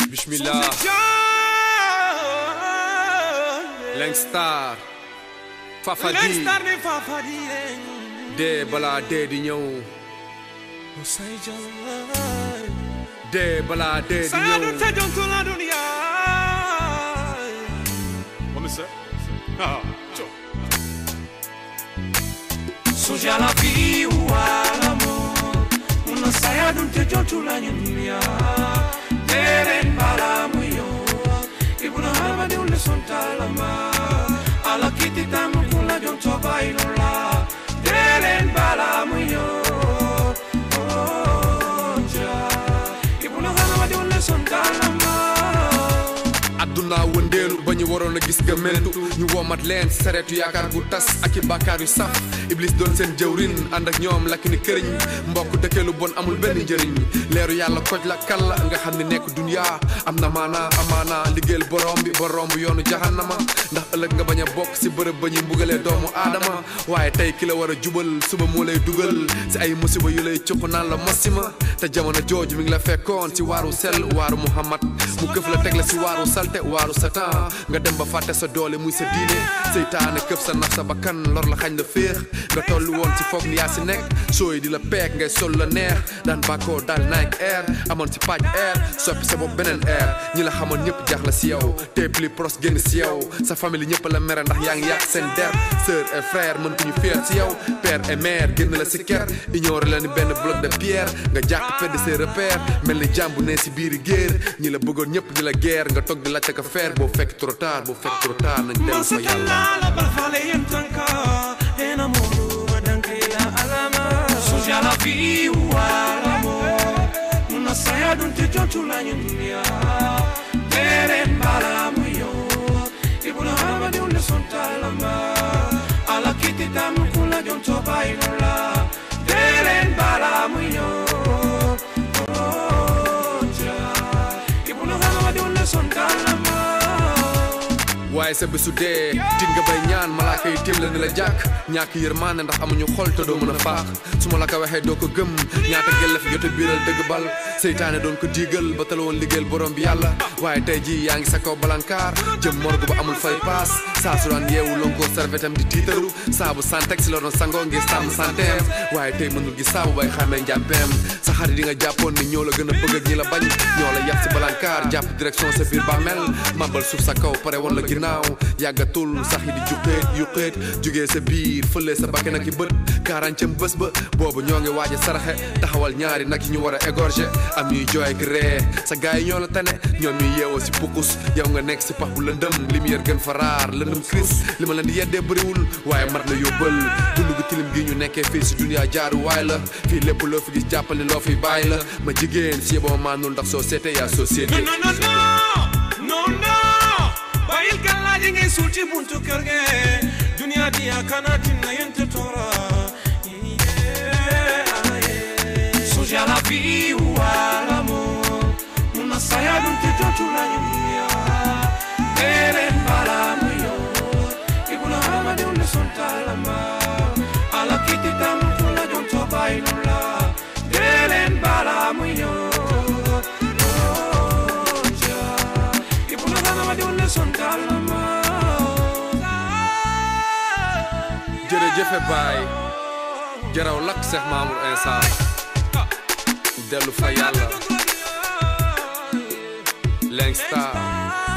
bismillah Langstar Fafadi Langstar ne Fafadi dee balaa dee di ñëw Usai jalan dee balaa dee di Saya ñëw ada tajam tulah dunia Kommissar? Ja, tja. Suja la vie ou l'amor Una saya d'un tajam tulah dunia Teren bala muyo Ibuna hama de un leson talama Ala kiti tamu kula jon toba ilola Teren bala muyo Oh, ja Ibuna hama de un leson talama adduna wëndeelu ba ñu waroon a gis nga mentu ñu womat leen ci sareetu yaakaar gu tas ak i bàkkaar yu saf iblis doon seen jëwrin ànd ak ñoom lakk ni këriñ mbokk dëkkeelu bon amul benn njëriñ leeru yàlla koj la kal la nga xam ne nekk dunya am na maana amaana liggéeyal borom bi ba romb yoonu jahannama ndax ëllëg nga bañ a bokk ci bërëb ba ñuy mbugalee doomu aadama waaye tey ki la war a jubal suba moo lay dugal ci ay musiba yu lay cuq naan la mosima te jamono jooju mi ngi la fekkoon ci waaru sell waaru muhammad mu këf la teg la ci waaru salte waaru satan nga dem ba fàtte sa doole muy sa diine seytaane këf sa naf sa bakkan lor la xañ la féex nga tollu woon ci foog ni yaa si nekk sooy di la peek ngay sol la neex daan bàkkoo daal Nike Air amoon ci paj air soppi sa bopp beneen air ñi la xamoon ñëpp jaax la si yow te plus proche génn si yow sa famille ñëpp la mere ndax yaa ngi yàq seen der sœur et frère mën ko ñu fier ci yow père et mère génn la si ker ignoré la ni benn bloc de pierre nga jàq pedd ses repères mel ni jàmbu ne si biiri géer ñi la bëggoon ñëpp di la guerre nga toog di laajte ko faire boo fekk trop tard boo fekk trop tard nañ dellu fa yàlla la balfale yentanka enamoro madankela alama suja la vie ou l'amor una saya d'un te jontula dunia teren bala muyo ibuna hama de un leson talama ala kiti tamu kula jonto bailola teren bala muyo Oh, ja. ibuna hama de un leson talama waaye sa bésu dee tit nga bay ñaan malaaka yi tiim la ni la jàkk ñàkk yërmaande ndax amuñu xol te doo mën a faax su ma la ko waxee doo ko gëm ñaata gel la fi jote biiral dëgg bal seytaane doon ko diigal ba tala woon liggéeyal borom bi yàlla waaye tey ji yaa ngi sa kaw balankaar jëm morgue ba amul fay paas saa su daan yeewu lonkoo servetam di tiitaru saabu santex si la doon sangoo ngir sàmm santeem waaye tey mënul gi saabu bay xamee njàmpeem sa xarit yi nga jàppoon ni ñoo la gën a bëgg ak ñi la bañ ñoo la yàpp si balankaar jàpp direction sa biir bàmmeel mabal suuf sa kaw pare woon la ginnaaw yàggatul sax yi di juqeet yuqeet jugee sa biir fële sa bakkan ak i bët kaarancam bés ba boobu ñoo ngi waaj a saraxe taxawal ñaari nag yi ñu war a égorger am ñuy jooy ak ree sa gaay yi ñoo la tane ñoom ñuy yeewoo si pukus yow nga nekk si pax bu lëndëm lumière gën fa raar lëndëm cris li ma leen di yeddee bëriwul waaye mat na yóbbal dund gu tilim gi ñu nekkee fii si dunia jaaru waay la fii lépp loo fi gis jàppal ni loo fi bàyyi la ma jigéen si yeboo maanul ndax société yaa société No, no, no, no, no. Bayil galaji ngay suul ci buntu kër ge. Dunia dia kana tinna yente tora. Yeah, yeah. Suja la vie ou l'amor. Una saya dun te jotu la dunia. Eren bala muyo. Ibuna hama de un leson talama. Ala kiti tamu kula jonto bainola. Eren bala muyo. jërëjëfe baay jaraw lakk Seex Maamur Insa dellu fa yàlla Langstar